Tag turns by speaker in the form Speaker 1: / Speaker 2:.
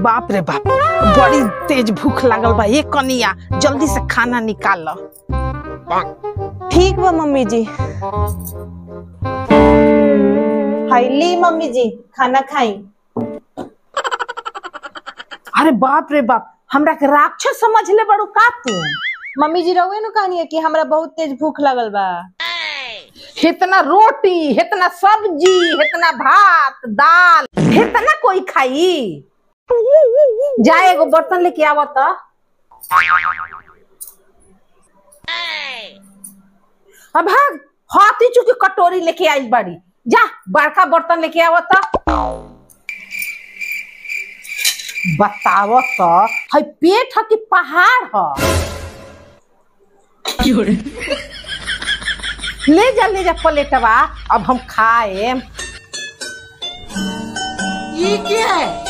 Speaker 1: बाप रे बाप बड़ी तेज भूख लागल बा ये कनिया जल्दी से खाना निकाल लो
Speaker 2: ठीक बा मम्मी जी हाय ली मम्मी जी खाना खाई
Speaker 1: अरे बाप रे बाप हमरा के राक्षस समझ ले बड़ू का तू
Speaker 2: मम्मी जी रहुए नु कहनी है कि हमरा बहुत तेज भूख लगल बा
Speaker 1: इतना रोटी इतना सब्जी इतना भात दाल इतना कोई खाई जा एगो बर्तन लेके आवा तो अब भाग हाथी चुकी कटोरी लेके आई बड़ी जा बड़का बर्तन लेके आवा तो बताव तो है पेट है कि पहाड़ है ले जा ले जा प्लेटवा अब हम खाए
Speaker 3: ये क्या है